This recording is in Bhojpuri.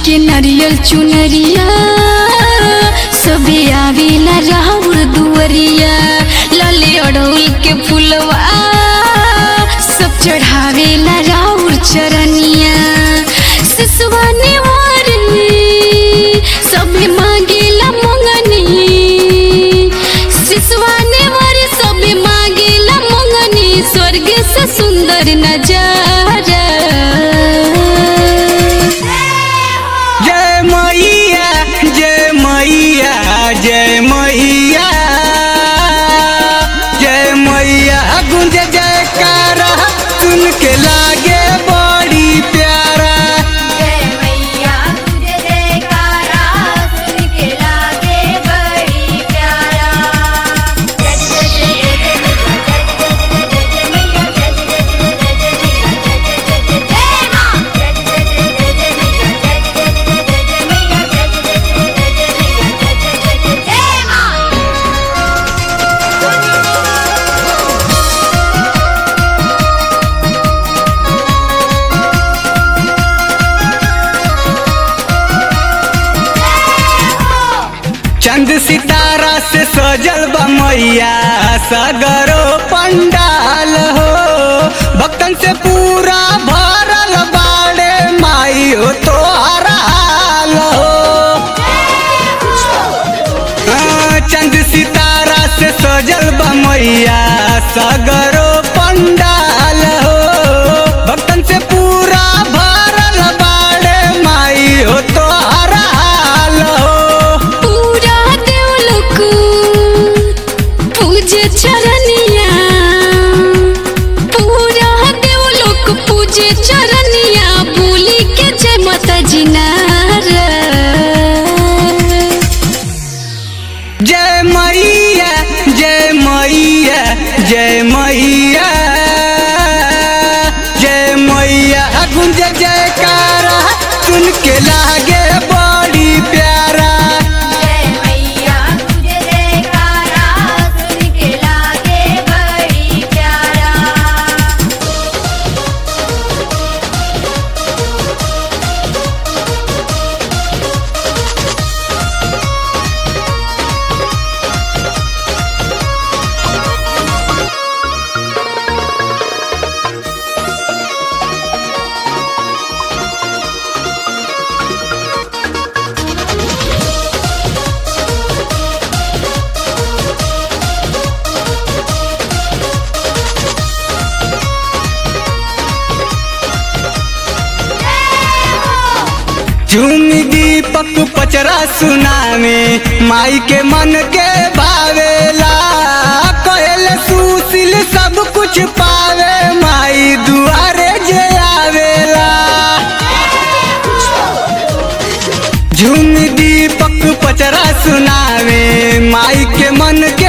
के नरियल चुनरिया सबे आवेला राउर दुअरिया लाले अड़ौल के फुलवा सब चढ़ावेला राउर चरनिया सिसवा नेवारी सबे मांगेला मंगनी सिसवा नेवारी सबे मांगेला मंगनी स्वर्ग से सुंदर नजारा जय मैया जय मैया जय मैया जय मैया गुंज जयकारा सुन के लागे बड़ी प्यारा जय मैया तुझे जयकारा सुन के लागे बड़ी प्यारा जय जय जय जय जय जय मैया जय जय जय जय जय मैया जय जय जय जय जय मां जय जय जय जय जय मैया जय जय जय जय मैया जय जय जय जय मैया जय जय जय जय मां चंद सितारा से सजल बा मैया सगरो पंडाल हो भक्तन से पूरा भरल बाड़े माई हो तो हाल हो हाँ, चंद सितारा से सजल बा मैया सगरो पंडाल हो भक्तन से पूरा भरल बाड़े माई हो तो हाल हो पूरा देवलोक पूजे चरनिया पूरा देवलोक पूजे चरनिया बोली के जय माता जी नारा जय मैया जय मैया जय मैया जय मैया गुंज जयकारा सुन के लागे बड़ी प्यारा जय मैया तुझे जयकारा सुन के लागे बड़ी प्यारा झूमी दीपक पचरा सुनावे माई के मन के भावेला कहल सुशील सब कुछ पावे माई दुआरे जे आवेला झूम दीपक पचरा सुनावे माई के मन